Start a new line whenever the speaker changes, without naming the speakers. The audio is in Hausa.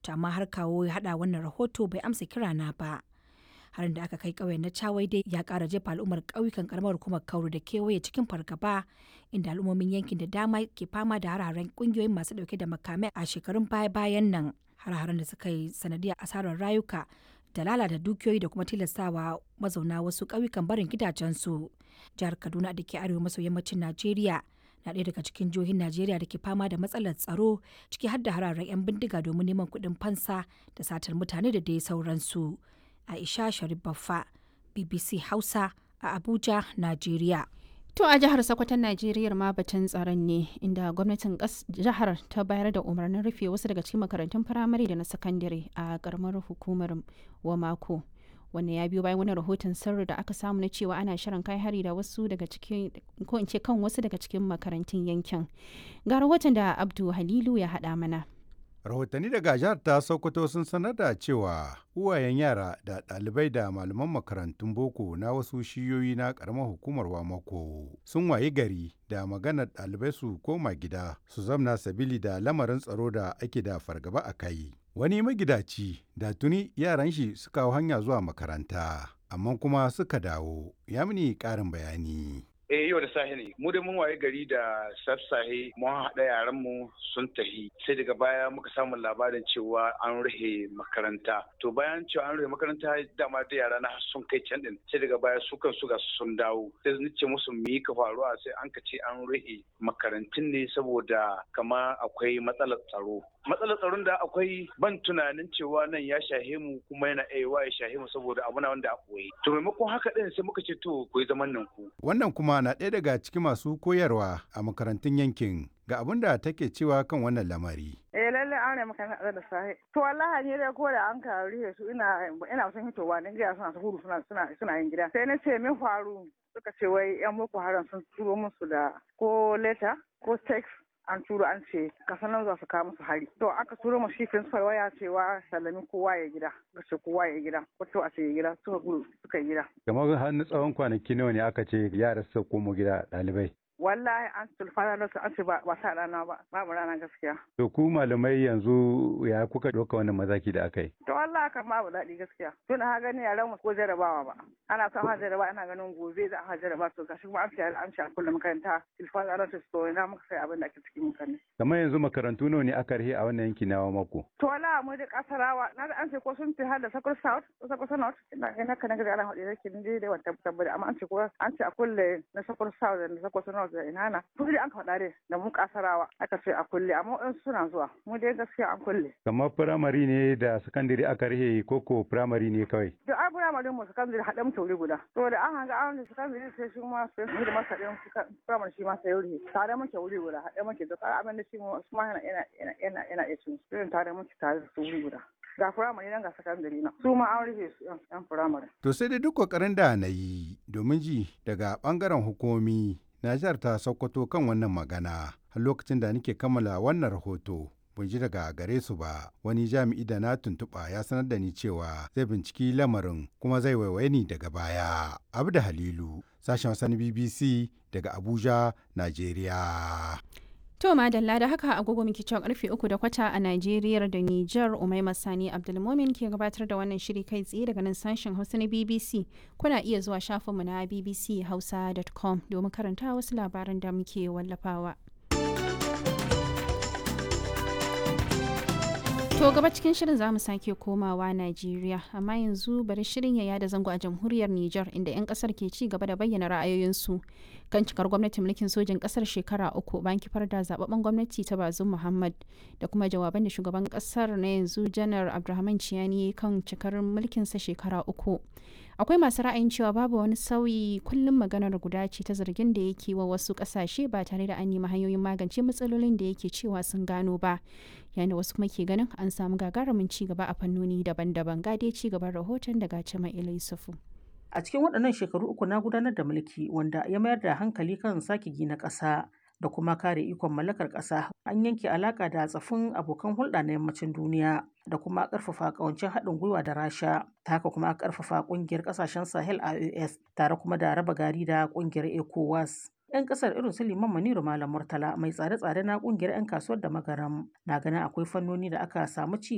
To amma har kawo ya haɗa wannan rahoto bai amsa kirana ba. harin da aka kai ƙauyen na Chawai dai ya ƙara jefa al'ummar ƙauyukan karamar hukumar Kauru da kewaye cikin fargaba inda al'ummomin yankin da dama ke fama da hararen ƙungiyoyin masu ɗauke da makamai a shekarun baya-bayan nan. Har-haren da suka yi sanadiyar asarar rayuka da lalata dukiyoyi da kuma tilastawa mazauna wasu ƙauyukan barin gidajensu. Jihar Kaduna da ke arewa maso yammacin Najeriya na ɗaya daga cikin jihohin Najeriya da ke fama da matsalar tsaro ciki har da hararen 'yan bindiga domin neman kuɗin fansa da satar mutane da dai sauransu. Aisha Sharif Baffa, BBC Hausa a Abuja, Najeriya.
To a jihar Sokoton Najeriya ma batun tsaron ne inda gwamnatin jihar ta bayar da umarnin rufe wasu daga cikin makarantun firamare da na sakandare a karamar hukumar Wamako. Wannan ya biyo bayan wani rahoton sirri da aka samu na cewa ana shirin kai hari da wasu daga cikin ko in ce kan wasu daga cikin makarantun yankin. Ga rahoton da Abdu Halilu ya haɗa mana.
rahotanni daga jihar ta sokoto sun sanar da cewa uwayen yara da ɗalibai da malaman makarantun boko na wasu shiyoyi na ƙaramar hukumar wamako sun wayi gari da maganar ɗalibai su koma gida su zamna sabili da lamarin tsaro da ake da fargaba a kai wani magidaci da tuni yaran shi suka hau hanya zuwa makaranta amma kuma suka dawo ya mini ƙarin bayani
Eh yau da safe ne. Mu da mun waye gari da sassahe mun haɗa yaran mu sun tahi. Sai daga baya muka samu labarin cewa an rufe makaranta. To bayan cewa an rufe makaranta dama da yara na sun kai can din. Sai daga baya su kan su ga sun dawo. Sai ni ce musu mi ka faruwa sai an ka ce an rufe makarantun ne saboda kama akwai matsalar tsaro. Matsalar tsaron da akwai ban tunanin cewa nan ya shahe mu kuma yana aiwa ya shahe mu saboda abu na wanda a koyi. To maimakon haka din sai muka ce to ku yi zaman nan ku.
Wannan kuma na ɗaya daga cikin masu koyarwa a makarantun yankin ga abin da take cewa kan wannan lamari.
Eh lalle an ne makaranta da sahi. To wallahi ne dai ko da an ka rihe su ina ina son hitowa ne gida suna su hudu suna suna suna yin gida. Sai na ce min faru suka ce wai yan boko haram sun turo musu da ko leta ko text an turo an ce kasan nan za su kawo musu hari to aka turo mu shi principal waya cewa sallami kowa ya gida ga ce kowa ya gida ko to a ce ya gida suka gudu suka gida
kamar har na tsawon kwanaki nawa ne aka ce yara su komo gida ɗalibai
wallahi an tulfana da su an ce ba sa rana ba babu rana gaskiya
to ku malamai yanzu ya kuka ɗauka wannan mazaki da aka yi
to wallahi kan babu daɗi gaskiya tun ha gani yaran mu ko jarabawa ba ana son ha jaraba ana ganin gobe za a jaraba to gashi kuma an ce an ce a kullum makaranta tulfana da su to ina muka sai abin da ake cikin mutane
kamar yanzu makarantu nawa ne aka rihe a wannan yanki na mako
to wallahi mu da kasarawa na da an ce ko sun fi har da sakur south ko sakur north ina ina kana ga ana hudu yake ni dai wata tabbata amma an ce ko an ce a kulle na sakur south da sakur north da ina na su dai an faɗa dai da mu kasarawa aka ce a kulle amma in suna zuwa mu dai gaskiya an kulle
kamar firamare ne da sakandare aka rihe koko firamare ne kawai
da ai firamare mu sakandare haɗe mu tauri guda to da an hanga an sakandare sai shi ma sai mu da masa ɗin firamare shi ma sai wuri tare muke wuri guda haɗe muke da tsara abin da shi mu ma yana yana yana yana iya cin irin tare muke tare da su wuri guda ga firamare nan ga sakandare na su ma an rufe su yan firamare
to sai dai duk kokarin da na yi domin ji daga bangaren hukumomi na jihar ta Sokoto kan wannan magana har lokacin da nake kammala wannan rahoto. Ban ji daga gare su ba wani jami'i da na tuntuɓa ya sanar da ni cewa zai binciki lamarin kuma zai waiwaye ni daga baya. Abda Halilu, sashen wasan BBC daga Abuja, Najeriya.
To madalla da haka agogo muke cewa karfe uku da kwata a Najeriya da Nijar Umaima Sani Abdulmomin ke gabatar da wannan shiri kai tsaye daga nan sashen Hausa na BBC. Kuna iya zuwa shafinmu na bbchausa.com domin karanta wasu labaran da muke wallafawa. To gaba cikin shirin za mu sake komawa Najeriya, amma yanzu bari shirin ya yada zango a jamhuriyar Nijar inda 'yan kasar ke ci gaba da bayyana ra'ayoyinsu kan cikar gwamnatin mulkin sojin kasar shekara uku bayan kifar da zababben gwamnati ta Bazum Muhammad da kuma jawaban da shugaban kasar na yanzu Janar Abdulrahman Ciyani kan cikar mulkinsa shekara uku. akwai masu ra'ayin cewa babu wani sauyi kullum maganar guda ce ta zargin da yake wa wasu kasashe ba tare da an nemi hanyoyin magance matsalolin da yake cewa sun gano ba yayin da wasu kuma ke ganin an samu gagarumin ci gaba a fannoni daban-daban gade ci gaban rahoton daga cima yusufu
a cikin waɗannan shekaru uku na gudanar da mulki wanda ya mayar da hankali kan sake gina ƙasa da kuma kare ikon mallakar ƙasa an yanke alaƙa da tsafin abokan hulɗa na yammacin duniya da kuma ƙarfafa ƙawancin haɗin gwiwa da rasha ta haka kuma ƙarfafa ƙungiyar ƙasashen sahel ios tare kuma da raba gari da ƙungiyar ecowas 'yan kasar irin su liman maniru malam murtala mai tsare-tsare na kungiyar 'yan kasuwar da magaram na ganin akwai fannoni da aka samu ci